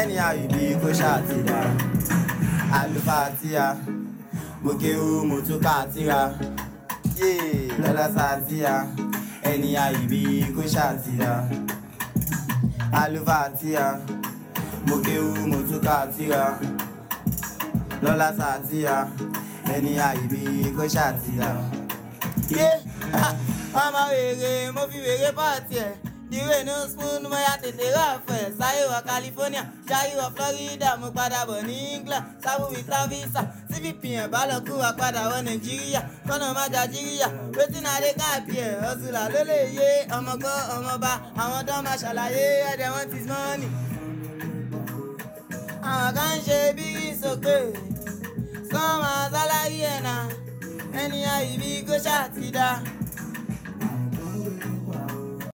ẹni àyùbí kó ṣàtìdá àlùfáà tíya mo kéwú mo tún ká tíra yéé lọ́lá sàtíya ẹni àyùbí kó ṣàtìdá àlùfáà tíya mo kéwú mo tún ká tíra lọ́lá sàtíya ẹni àyùbí kó ṣàtìdá. yé ọmọ wèrè mo fi wèrè pààtì ẹ̀ ìwé inú spoon mo ya tètè rà fẹ̀ sáyé wọ California ṣáyé wọ Florida mo padà bọ̀ ní England sábò without visa cvp ẹ̀ bá lọ kú wa padà wọ Nàìjíríà kọ́nà má Nàìjíríà wetin i dey káàpì ẹ̀ ọ̀ṣùlà ló lè yé ọmọkọ́ ọmọba àwọn tó máa ṣàlàyé ẹ̀dẹ̀ wọn ti mọ́ọ̀nì. àwọn kan ń ṣe bí sókè sọ́mọ sálárì ẹ̀ náà ẹni àyíbí kó ṣáà ti dá.